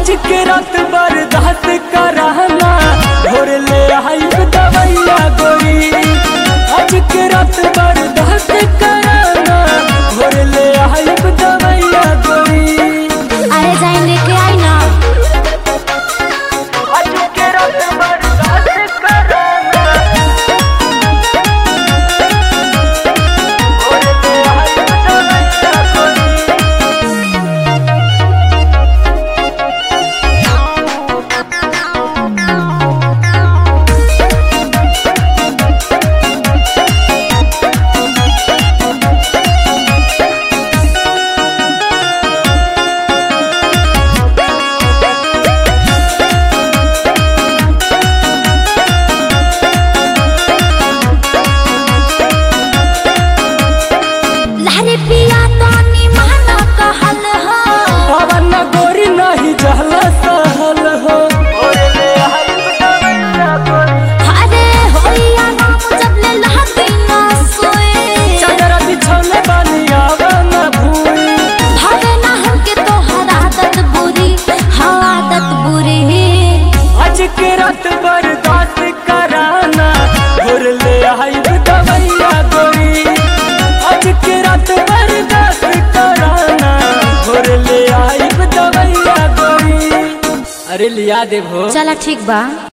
आज के रात बर्दाश्त कराना भोर ले आइब दवैया गोरी आज के रात बर्दाश्त कराना भोर ले आइब दवैया गोरी अरे जाइन लेके आई ना आज के रात बर्दाश्त कराना भोर ले आइब दवैया गोरी लहरे पिया तो निमाना कहल हो पवन गोरी नहीं जहल सहल हो अरे होइया राम जब ले लहके ना सोए चदर बिछौने बानी आवन भूई भागे ना हमके तो हर आदत बुरी हाँ आदत बुरी आज के रात बर्दाश्त कराना भोर ले आइब दवैया गोरी आज के रात बर्दाश्त कराना भोर ले आइब दवैया गोरी अरे लिया देबो चला ठीक बा